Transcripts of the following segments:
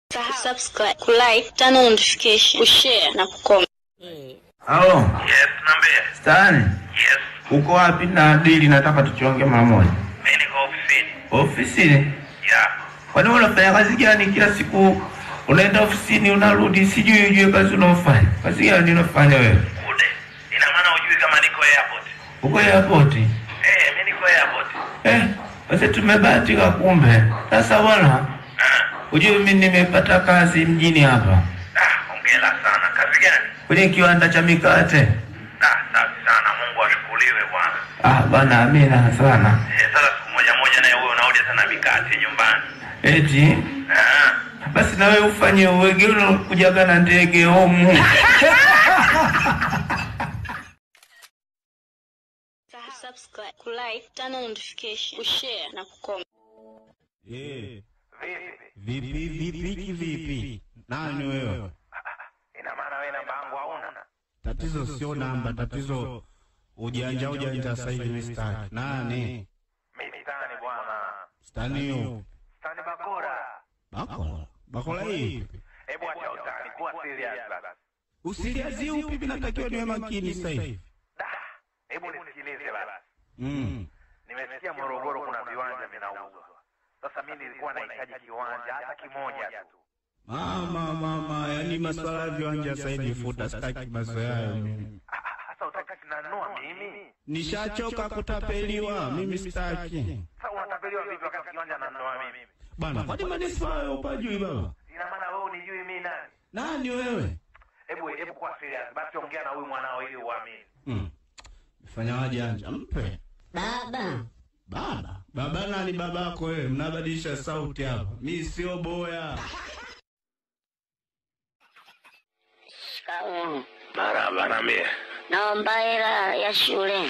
subscribe, kulike, turn on notification, kushare na kucomment. Halo, Yes, niambie. Stani, Yes, uko wapi na dili? Nataka tuchonge mara moja. mimi niko ofisini. Ofisini? Ya, Kwani wewe unafanya kazi gani? Kila siku unaenda ofisini unarudi, sijui ujue kazi unaofanya. Kazi gani unafanya wewe? kude. Ina maana hujui kama niko airport? Uko airport? Eh, mimi niko airport. Eh, basi tumebahatika kumbe. Sasa bwana, Ah, ujue mimi nimepata kazi mjini hapa ah, hongera sana. Kazi gani? kwenye kiwanda cha mikate. Ah, safi sana. Mungu ashukuriwe bwana. Ah, bwana amina sana. Eh, sasa siku moja moja naye wewe unaoja sana mikate nyumbani. Eti Ah, basi na wewe ufanye uwege unakujaga na ndege homu. Subscribe, kulike, turn on notification, kushare na kucomment. Eh, vipi? vipi vipi vipi? Nani wewe? Ina maana wewe namba yangu hauna? Tatizo sio namba, tatizo ujanja ujanja sasa hivi mistaki. Nani? Mimi Stani bwana. Stani hiyo. Stani Bakora. Bakola. Bakola hii. Hebu acha utani, kuwa serious basi. Usiliazi upi mimi natakiwa niwe makini sasa hivi. Da, hebu nisikilize basi. Mm. Nimesikia Morogoro kuna viwanja vinauzwa. Sasa mimi nilikuwa nahitaji kiwanja hata kimoja tu. Mama mama, yani masuala ya viwanja sasa hivi futa, sitaki mazoea hayo mimi. Ah, ah, Sasa utaki nanunua mimi? Nishachoka kutapeliwa, mimi sitaki. Sasa unatapeliwa vipi wakati kiwanja nanunua mimi? Bana, kwani manispaa ya upajui baba? Ina maana wewe unijui mimi nani? Nani wewe? Hebu hebu kwa serious basi ongea na huyu mwanao ili uamini. Mm. Fanya wajanja, mpe. Baba, Baba, baba nani babako wewe? Mnabadilisha sauti hapa. Mi sio boya. shikamoo. Marhaba niambie. Naomba hela ya shule.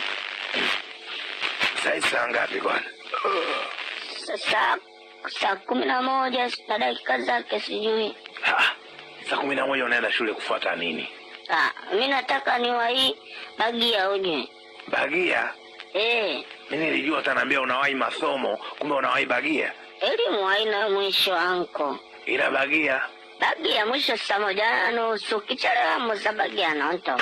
Sasa saa ngapi kwani? Sasa saa kumi na moja na dakika zake sijui. Ah, saa kumi na moja unaenda shule kufuata nini? Ah, mi nataka niwahi Bagia uje. Bagia? Eh, Mimi nilijua utaniambia unawahi masomo, kumbe unawahi Bagia. elimu haina mwisho anko. Ila Bagia Bagia mwisho saa moja na nusu kichelewa muza Bagia nonto.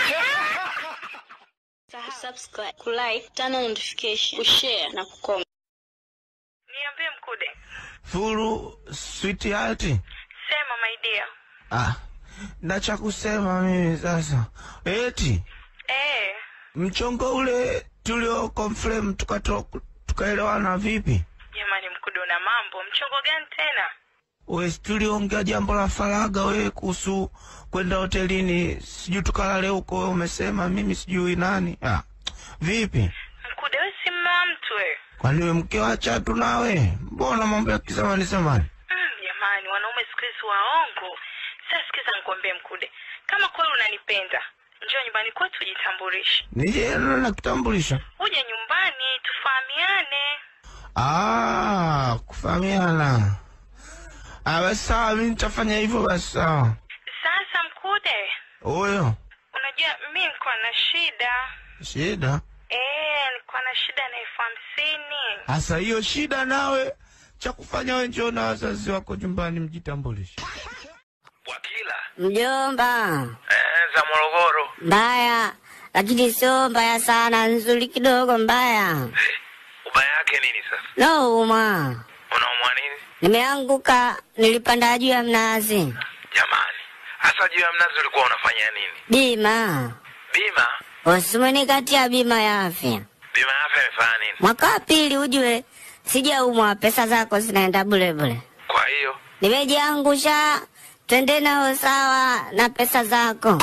Subscribe, kulike, turn on notification, kushare na kucomment. Niambie Mkude. Furu sweetheart. Sema my dear. Ah, na cha kusema mimi sasa. Eti Eh, mchongo ule tulio confirm tukato tukaelewana vipi? jamani Mkude una mambo. Mchongo gani tena? We tuliongea jambo la faraga wewe kuhusu kwenda hotelini, sijui tukalale huko, wewe umesema mimi sijui nani. Ah, vipi? Mkude wewe si mume wa mtu wewe. Kwani wewe mke wa chatu nawe? Mbona mambo ya kisamani samani? Mm, jamani wanaume siku hizi waongo. Sasa sikiza nikwambie Mkude. Kama kweli unanipenda, njoo nyumbani kwetu ujitambulishe. Nije na kitambulisho. Uje nyumbani tufahamiane. Ah, kufahamiana. Ah, basi sawa, mimi nitafanya hivyo basi sawa. Sasa Mkude, Huyo unajua mimi nilikuwa na shida. shida Eh, nilikuwa na shida na elfu hamsini. hasa, hiyo shida nawe cha kufanya wewe, njoo na wazazi wako nyumbani mjitambulishe. Wakila Mjomba, eh, za Morogoro. mbaya lakini sio mbaya sana, nzuri kidogo mbaya. Ubaya yake nini sasa? Nauma, Unaumwa nini? nimeanguka, nilipanda juu ya mnazi. Jamani, hasa juu ya mnazi ulikuwa unafanya nini? Bima Bima? usimenikatia bima ya afya Bima ya afya imefanya nini? mwaka wa pili, ujue sijaumwa, pesa zako zinaenda bule bule. Kwa hiyo Nimejiangusha, twende nao sawa na pesa zako.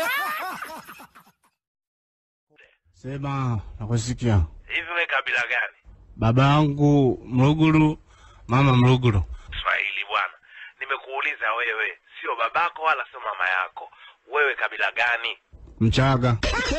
Sema, nakusikia. hivi we kabila gani? Baba yangu Mruguru, mama Mruguru. Swahili bwana. Nimekuuliza wewe, sio babako wala sio mama yako. Wewe kabila gani? Mchaga.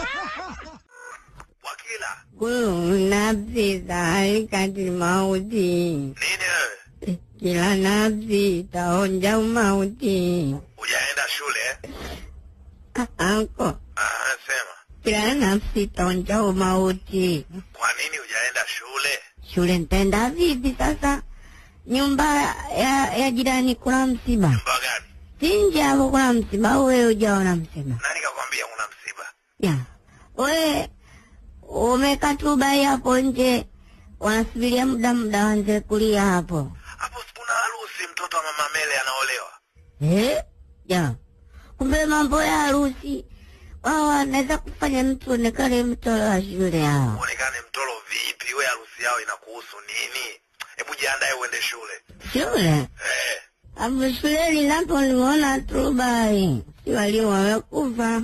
Wakila, Kuna vita ikati mauti, nini wewe? kila nafsi itaonja umauti. Hujaenda shule eh? Anko, Ah, sema. kila nafsi itaonja umauti. Kwa nini hujaenda shule? Shule nitaenda vipi sasa? nyumba ya, ya jirani kuna msiba. Nyumba gani? Si nje hapo kuna msiba au wewe hujaona msiba? Nani kakwambia kuna msiba? Ya. Wewe umekaa tu bai hapo nje wanasubiria muda muda wanze kulia hapo. Hapo sikuna harusi, mtoto wa mama Mele anaolewa. Eh? Ya. Kumbe mambo ya harusi wao wanaweza kufanya mtu onekane mtoro wa shule hao. Uonekane mtoro vipi? We harusi yao inakuhusu nini? Hebu jiandae uende shule. Shule? Eh, Hapo shuleni napo nimeona tu bai. Si walio wamekufa.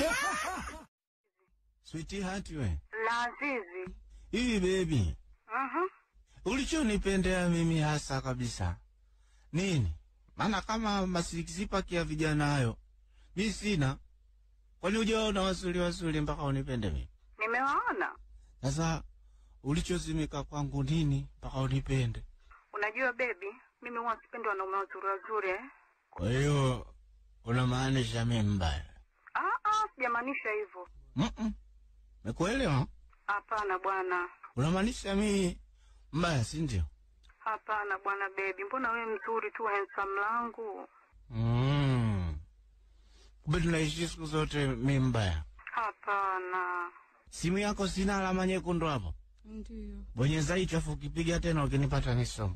Sweetheart we. La Azizi. Hivi baby, Mhm. ulichonipendea mimi hasa kabisa nini? Maana kama masikisipaki ya vijana hayo mi sina. Kwani hujaona wazuri wazuri mpaka unipende mimi? Nimewaona. Sasa ulichozimika kwangu nini mpaka unipende? Unajua baby, mimi huwa sipendi wanaume wazuri wazuri eh. Kwa hiyo unamaanisha mimi mbaya? Ah ah, sijamaanisha hivyo. Mm-mm. Mekuelewa? Hapana bwana. Unamaanisha mimi mbaya, si ndio? Hapana bwana baby, mbona wewe mzuri tu handsome langu? Mm. Kumbe tunaishi siku zote mimi mbaya. Hapana. Simu yako sina alama nyekundu hapo? Ndio. Bonyeza hicho afu ukipiga tena ukinipata nisomo.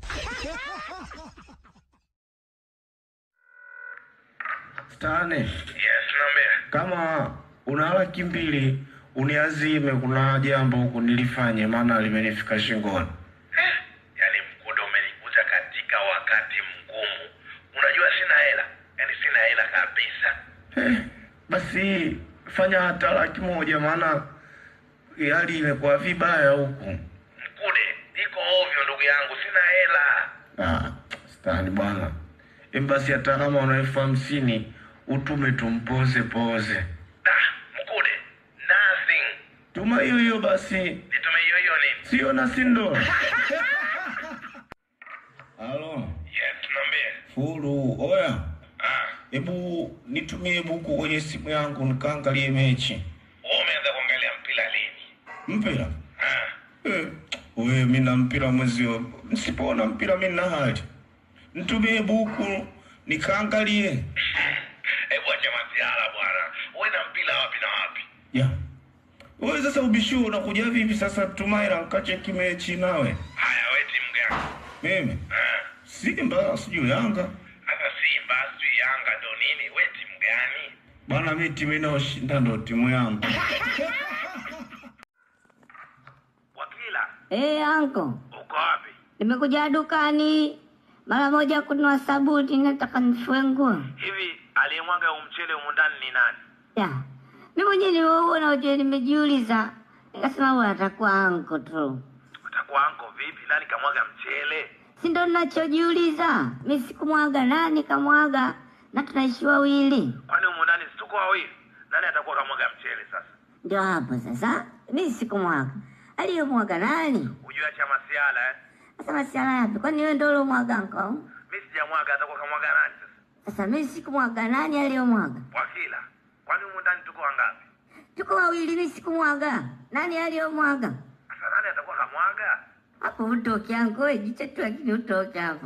Stane, yes, naambia. kama una laki mbili uniazime, kuna jambo huku nilifanye, maana limenifika shingoni. Eh, yaani mkude umenikuta katika wakati mgumu. Unajua sina hela, yaani sina hela kabisa. Eh, basi fanya hata laki moja, maana hali imekuwa vibaya huku. Mkude, iko ovyo ndugu yangu, sina hela. Ah, Stani bwana, Em, basi hata kama una elfu hamsini utume tumpoze poze, Da, mkude, nothing. tuma hiyo hiyo basi, Nitume hiyo hiyo nini? sio na sindo. Halo, Yes, naambia. Fulu, oya, Ah, hebu nitumie buku kwenye simu yangu nikaangalie mechi wewe umeanza kuangalia mpira lini? mpira. Ah, Eh, we mi na mpira mwezio, nsipoona mpira mi na hali, nitumie buku nikaangalie. hebu acha masiala bwana. Wewe na mpira wapi na wapi? Ya wewe sasa ubishu unakuja vipi sasa? Tumaira nkacheki mechi nawe Haya, wewe timu gani? mimi Ah, Simba sijui Yanga sasa Simba, sijui Yanga ndo nini? Wewe timu gani? bwana, mi timu inayoshinda ndo timu yangu. Wakila, Eh, anko. uko wapi? Nimekuja dukani mara moja kununua sabuni, nataka nifue nguo. Hivi aliyemwaga huu mchele humu ndani ni nani? Ya, mimi mwenyewe nimeuona, ujue nimejiuliza, nikasema huyu atakuwa anko tu, Utakuwa anko vipi? Nani kamwaga mchele? si ndo ninachojiuliza. Mi sikumwaga, nani kamwaga? Na tunaishi wawili, Kwani humu ndani si tuko wawili? Nani atakuwa kamwaga mchele sasa? ndio hapo sasa. Mi sikumwaga, aliyomwaga nani? Ujue acha masiala eh? Sasa masiala yapi? Kwani wewe ndio uliomwaga anko? Mi sijamwaga, atakuwa kamwaga nani sasa? Sasa mi sikumwaga, nani aliyomwaga? Wakila, kwani humu ndani tuko wangapi? Tuko wawili, mi sikumwaga, nani aliyomwaga? Sasa nani atakuwa kamwaga? hapo utoke anko, we jiche tu, lakini utoke hapo.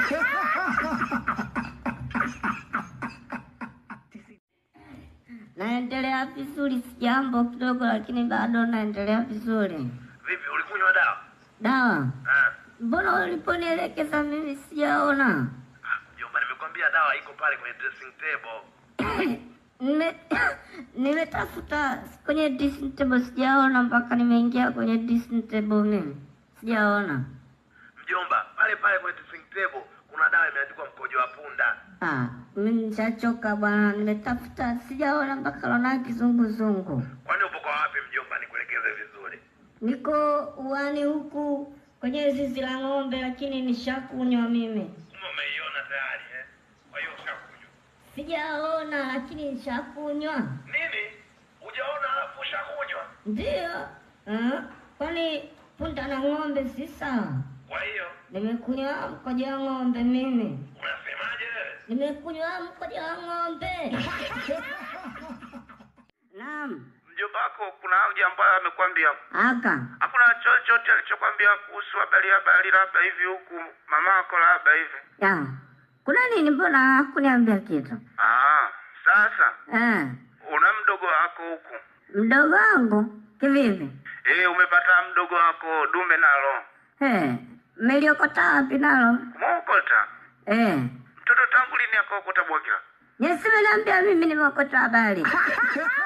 naendelea vizuri, sijambo kidogo, lakini bado naendelea vizuri. Vipi, ulikunywa dawa? Dawa Ah, mbona uliponielekeza mimi sijaona? ah, mjomba, nimekwambia dawa iko pale kwenye dressing table. Nime nimetafuta kwenye dressing table sijaona, mpaka nimeingia kwenye dressing table mimi sijaona. Mjomba, pale pale kwenye dressing table kuna dawa imeandikwa mkojo wa punda. Ah, mimi nishachoka bwana, nimetafuta sijaona mpaka naona kizunguzungu. Kwani upo kwa wapi mjomba? Nikuelekeze vizuri. Niko uani huku kwenye zizi la ng'ombe, lakini nishakunywa mimi. Kumbe umeiona tayari eh? Kwa hiyo ushakunywa Sijaona lakini nishakunywa. nini? Hujaona alafu ushakunywa? Ndio. Ah, kwani punda na ng'ombe si sawa? Kwa hiyo Nimekunywa mkojo wa ng'ombe mimi. unasemaje wewe? Nimekunywa mkojo wa ng'ombe. Naam. mjomba wako kuna jambo amekwambia? aka Hakuna chochote alichokwambia kuhusu habari habari, labda hivi huku mama yako labda hivi. ya kuna nini? Mbona hakuniambia kitu Ah, sasa eh? una mdogo wako huku Mdogo wangu kivipi? eh, umepata mdogo wako dume nalo Eh, mmeliokota wapi nalo? kumaokota Eh, mtoto tangu lini akaokota Bwakila? Yesu ameniambia mimi nimeokota habari.